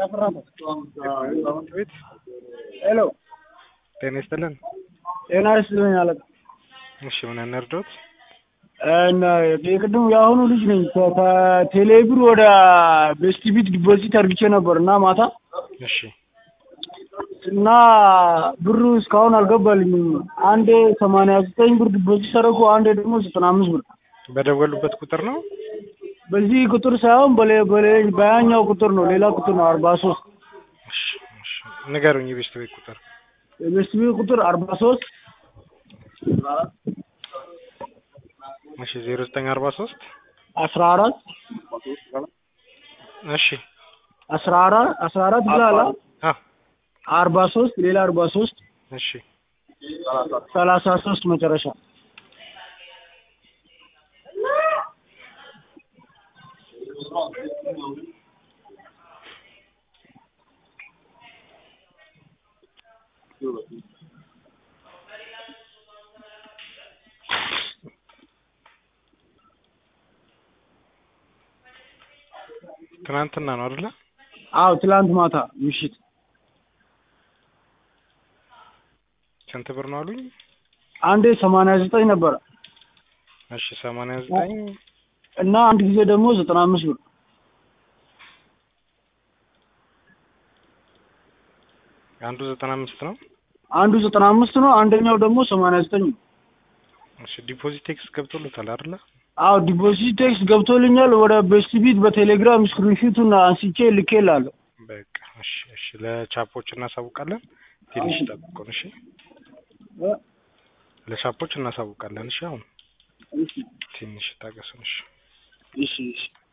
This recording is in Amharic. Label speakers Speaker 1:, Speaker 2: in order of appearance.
Speaker 1: ቤት
Speaker 2: ሄሎ
Speaker 1: ጤና ይስጥልን።
Speaker 2: ጤና ይስጥልኝ አለቃ።
Speaker 1: እሺ ምን እንርዶት?
Speaker 2: እና የቅድሙ የአሁኑ ልጅ ነኝ። ከ- ከቴሌብር ወደ ቤስት ቢት ዲፖዚት አድርግቼ ነበር እና ማታ
Speaker 1: እሺ
Speaker 2: እና ብሩ እስካሁን አልገባልኝም። አንዴ ሰማንያ ዘጠኝ ብር ዲፖዚት አደረኩ፣ አንዴ ደግሞ ዘጠና አምስት ብር።
Speaker 1: በደወሉበት ቁጥር ነው።
Speaker 2: በዚህ ቁጥር ሳይሆን በሌ- በሌ- በያኛው ቁጥር ነው፣ ሌላ ቁጥር ነው። አርባ ሶስት
Speaker 1: እሺ እሺ ንገሩኝ የቤስት ቤት ቁጥር።
Speaker 2: የቤስት ቢት ቁጥር አርባ ሶስት
Speaker 1: እሺ ዜሮ ዘጠኝ አርባ ሶስት
Speaker 2: አስራ አራት
Speaker 1: እሺ
Speaker 2: አስራ አራት አስራ አራት ብላላ
Speaker 1: አ
Speaker 2: አርባ ሶስት ሌላ አርባ ሶስት
Speaker 1: እሺ
Speaker 2: ሰላሳ ሶስት መጨረሻ
Speaker 1: ትናንትና ነው አይደለ?
Speaker 2: አዎ ትላንት ማታ ምሽት
Speaker 1: ስንት ብር ነው አሉኝ?
Speaker 2: አንዴ ሰማንያ ዘጠኝ ነበረ
Speaker 1: እሺ ሰማንያ ዘጠኝ
Speaker 2: እና አንድ ጊዜ ደግሞ ዘጠና አምስት ብር
Speaker 1: አንዱ ዘጠና አምስት ነው።
Speaker 2: አንዱ ዘጠና አምስት ነው፣ አንደኛው ደግሞ ሰማንያ ዘጠኝ ነው።
Speaker 1: እሺ ዲፖዚት ቴክስ ገብቶልታል አይደለ?
Speaker 2: አዎ ዲፖዚት ቴክስ ገብቶልኛል። ወደ ቤስት ቢት በቴሌግራም ስክሪንሹቱን አንስቼ ልኬላለሁ።
Speaker 1: በቃ እሺ እሺ ለቻፖች እናሳውቃለን። ትንሽ ጠብቁን እሺ። ለቻፖች እናሳውቃለን እሺ። አሁን
Speaker 2: እሺ
Speaker 1: ትንሽ ታገሱን እሺ።
Speaker 2: እሺ እሺ